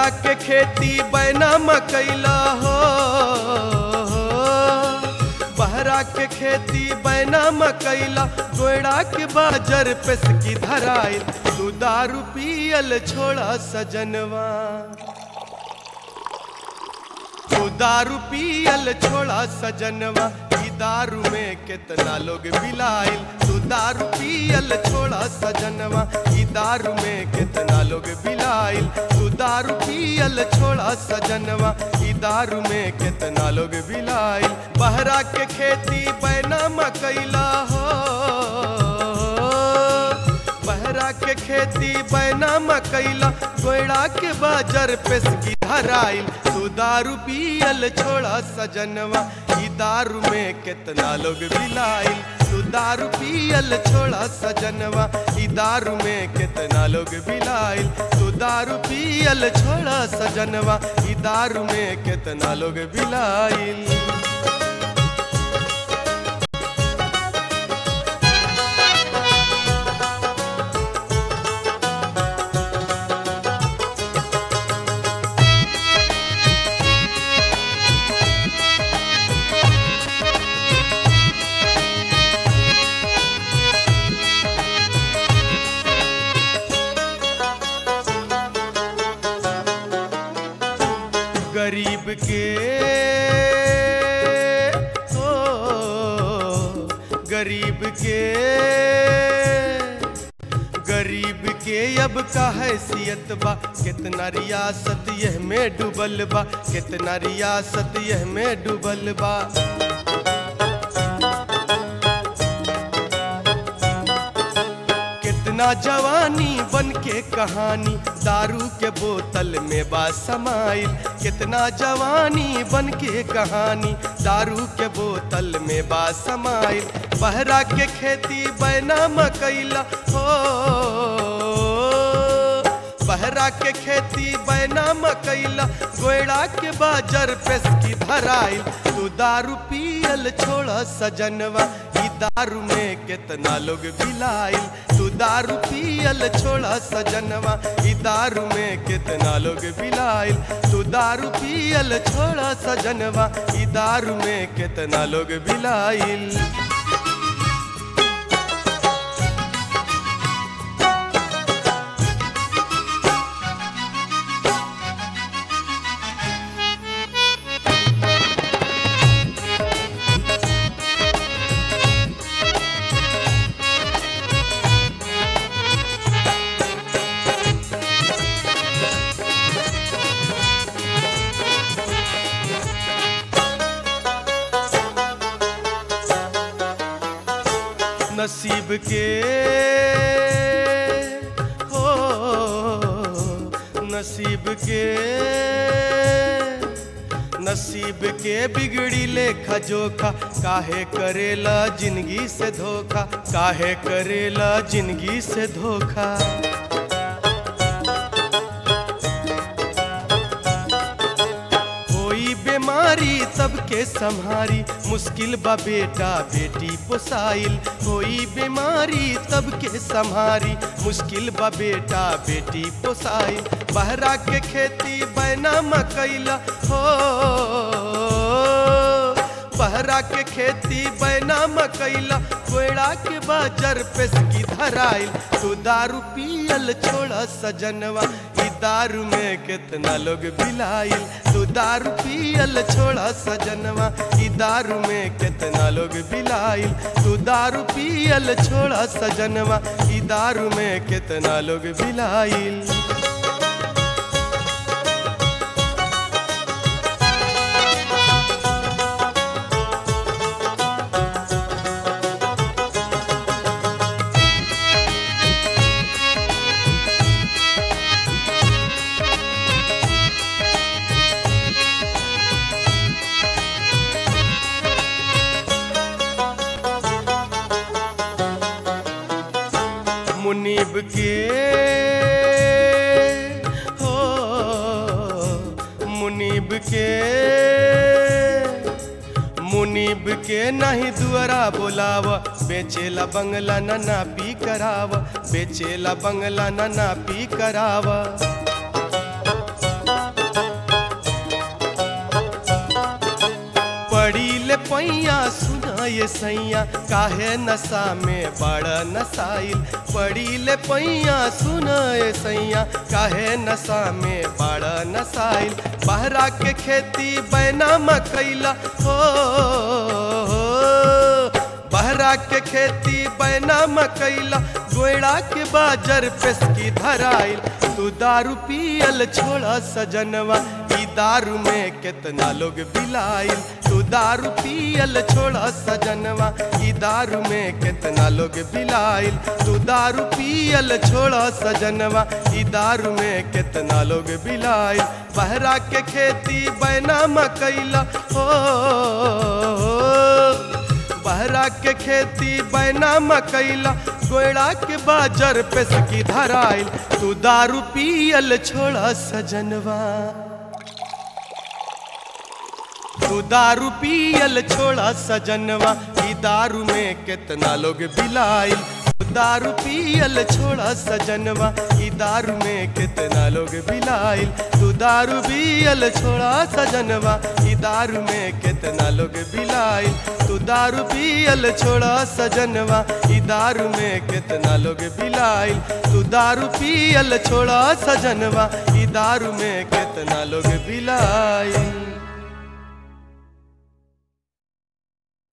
बहरा के खेती बैना मकैला हो बहरा के खेती बैना मकैला गोयड़ा के बाजर पेस की धराइल तू दारू पियल छोड़ा सजनवा तू दारू पियल छोड़ा सजनवा ई दारू में कितना लोग बिलाइल तू दारू पियल छोड़ा सजनवा ई दारू में कितना लोग बिलाइल तू दारू पियल छोड़ा सजनवा ई दारू में कितना लोग बिलाइल बहरा के खेती बैना मकैला हो बहरा के खेती बैना मकैला गोयड़ा के बाजर पेस की धराइल तू दारू पियल छोड़ा सजनवा ई दारू में कितना लोग बिलाइल तू दारू पियल छोड़ा सजनवा ई दारू में कितना लोग बिलाइल तू दारू पियल छोड़ा सजनवा ई दारू में कितना लोग बिलाइल गरीब के ओ गरीब के गरीब के अब का हैसियत बा कितना रियासत यह में डूबल बा कितना रियासत यह में डूबल बा कितना जवानी बन के कहानी दारू के बोतल में बा समाइल कितना जवानी बन के कहानी दारू के बोतल में बा समाइल बहरा के खेती बैना मकैला हो बहरा के खेती बैना मकैला गोयड़ा के बाजर पेस की धराइल तू दारू पियल छोड़ा सजनवा ई दारू में कितना लोग बिलाइल तू दारू पियल छोड़ा सजनवा ई दारू में कितना लोग बिलाइल तू दारू पियल छोड़ा सजनवा ई दारू में कितना लोग बिलाइल नसीब के हो नसीब के नसीब के बिगड़ी लेखा जोखा काहे करेला जिंदगी से धोखा काहे करेला जिंदगी से धोखा कोई बीमारी सबके संहारी मुश्किल बा बेटा बेटी पोसाइल कोई बीमारी सबके संहारी मुश्किल बा बेटा बेटी पोसाइल बहरा के खेती बैना मकैला हो बहरा के खेती बैना मकैला कोयड़ा के बाजर पेस की धराइल तू दारू पियल छोड़ा सजनवा ई दारू में कितना लोग बिलाइल तू दारू पियल छोड़ा सजनवा ई दारू में कितना लोग बिलाइल तू दारू पियल छोड़ा सजनवा ई दारू में कितना लोग बिलाइल मुनीब के हो मुनीब के मुनीब के नहीं दुआरा बोलाव बेचेला बंगला न नापी कराव बेचेला बंगला न नापी कराव पैया सुना ये सैया काहे नशा में बड़ा नसाइल पड़ी ले पैया सुना ये सैया काहे नशा में बड़ा नसाइल बहरा के खेती बैना मकैला हो बहरा के खेती बैना मकैला गोयड़ा के बाजर पेस्की धराइल तू दारू पियल छोड़ा सजनवा ई दारू में कितना लोग बिलाइल तू दारू पियल छोड़ा सजनवा ई दारू में कितना लोग बिलाइल तू दारू पियल छोड़ा सजनवा ई दारू में कितना लोग बिलाइल बहरा के खेती बैना मकैला हो बहरा के खेती बैना मकैला गोयड़ा के बाजर पे सकी धराइल तू दारू पियल छोड़ा सजनवा तू दारू पियल छोड़ा सजनवा ई दारू में कितना लोग बिलाइल तू दारू पियल छोड़ा सजनवा ई दारू में कितना लोग बिलाइल तू दारू पियल छोड़ा सजनवा ई दारू में कितना लोग बिलाइल तू दारू पियल छोड़ा सजनवा ई दारू में कितना लोग बिलाइल तू दारू पियल छोड़ा सजनवा ई दारू में कितना लोग बिलाइल